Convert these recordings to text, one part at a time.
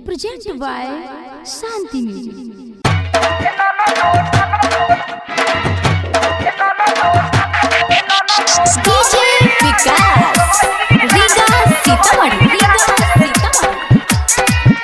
Presented by Shanti Music. DJ विकास रीगा सीतामढ़ी रीगा सीतामढ़ी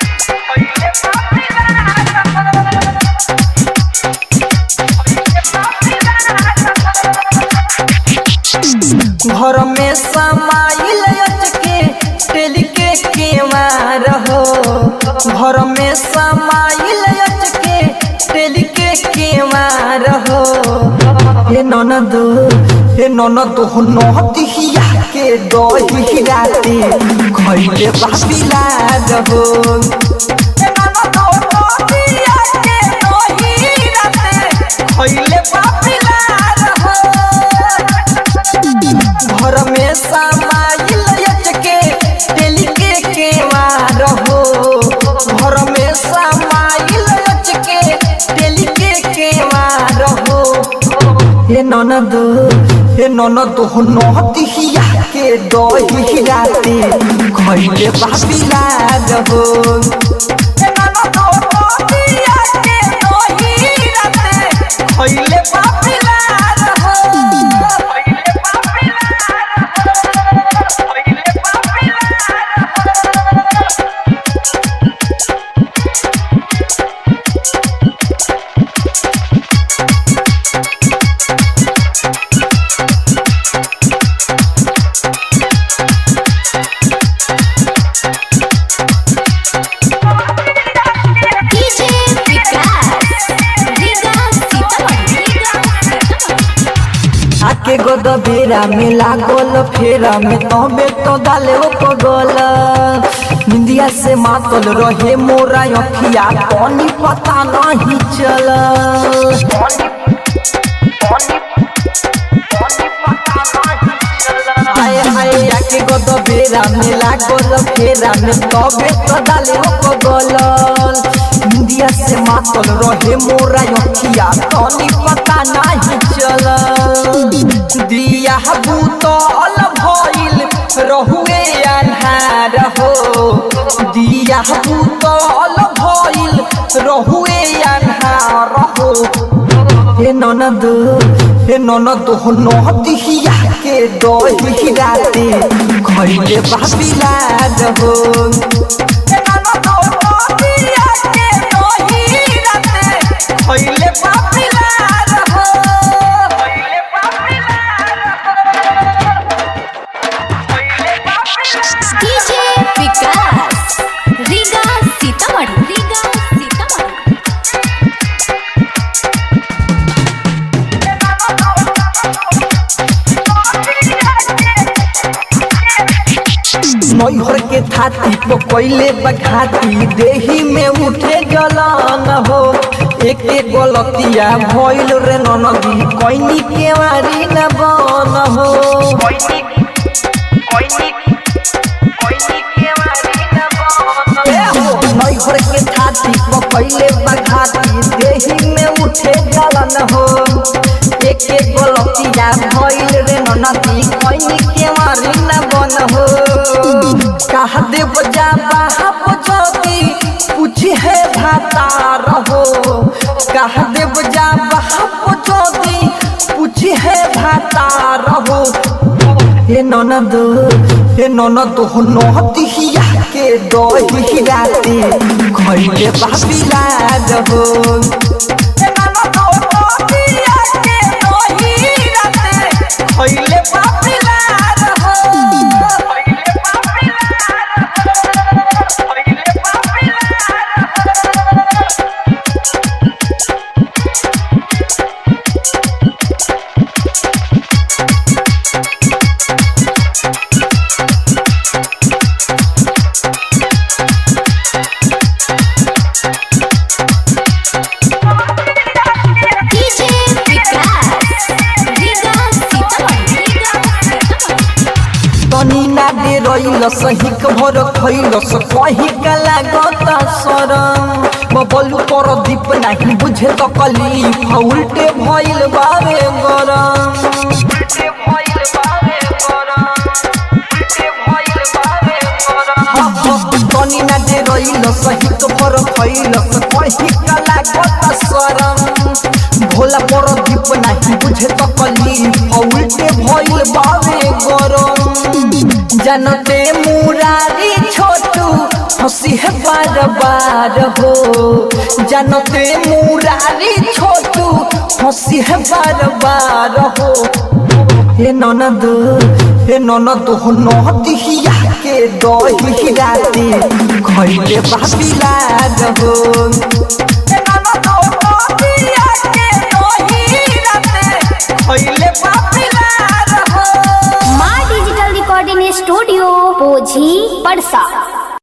घर में समाइल के टेल के केवार हो घर में समाइल के टेल के केवार हो हे ननद हे ननद हो नहतिया के दही राते खैले बाबिला हो हे ननद हो नहतिया के दही राते खैले बाबिला हो घर में समाइल के तेल के केवार हो घर में समाइल के तेल के केवार हो हे ननद हे ननद हो नहतिया के दही राते खैले बाबिला हो हे ननद हो नहतिया के दही राते खैले बाबिला हो DJ विकास रीगा सीतामढ़ी रीगा सीतामढ़ी आके गोद बेरा में लागल फेरा में तबे तो डाले ओ पगल निंदिया से मातल रहे मोरा अखिया पानी पता नहीं चल हाय हाय आके गोद बेरा में लागल फेरा में तबे तो डाले ओ पगल निंदिया से मातल रहे मोरा अखिया पानी पता नहीं चल दिया बूतल भइल रहुए अन्हार हो दिया बूतल भइल रहुए अन्हार हो हे ननद हे ननद हो नहतिया के दही राते खैले बाबिला हो हे ननद हो नहतिया के दही राते खैले बाबिला हो DJ विकास रीगा सीतामढ़ी रीगा सीतामढ़ी नैहर के थाती तो कैले बघाती देही में उठे जलन हो एक एक गलतिया भइल रे ननदी कैनी केवारी न बन हो ए हो, नैहर के थाती तो कैले बघाती देही में उठे जलन हो एक एक गलतिया भइल रे ननदी कैनी केवारी न बन हो कहा देव जा बाहप जोगी पूछी है भाता रहो कहा देव जा बाहप जोगी पूछी है भाता रहो हे ननद हे ननद हो नहतिया के दही राते खैले बाबिला हो हे ननद हो नहतिया के दही राते खैले बाबिला हो DJ विकास रीगा सीतामढ़ी रीगा सीतामढ़ी तनी ना दे रही सही भर खैलस कही कला गत सरम बबलू पर दीप नहीं बुझे तो कली उल्टे भइल बारे गरम तनी ना दे रइल सहित भर खइल कहीं कला कता शरम भोला पर दीप नाही बुझे त कली उल्टे भइल बावे गरम जनते मुरारी छोटू हंसी है बार बार हो जनते मुरारी छोटू हंसी है बार बार हो हे ननद हे ननद हो नदिया के दही राती खैले बाबिला हो